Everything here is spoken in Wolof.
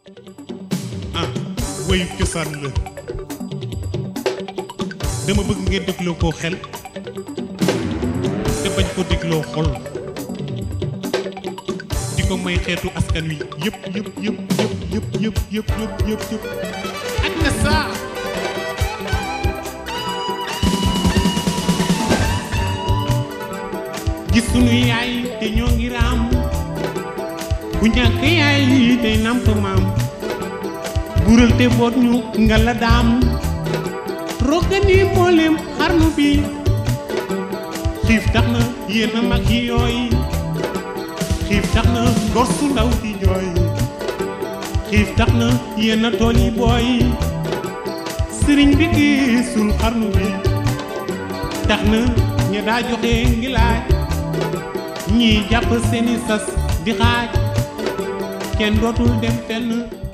ah woyu cosaan la dama bëgg ngeen dégloo koo xel te bañ ko dégloo xol di ko may xeetu askan wi yëpp yëpp yëpp yëpp yëpp yëpp yëpp yëpp yëpp yëpp ak na saa gis sunu yaay te ñoo ngi raam ku ñàkk yaay tey namp maam bural te boot ñu nga la daam roggani mboolem xarnu bi xiif tax na yéen a mag yi yooy xiif tax na gor su ndaw di jooy xiif tax na yéen a tool yi booy sëriñ bi gisul xarnu bi tax na ña daa joxe ngi laaj ñii jàpp seeni sas di xaaj kenn dootul dem fenn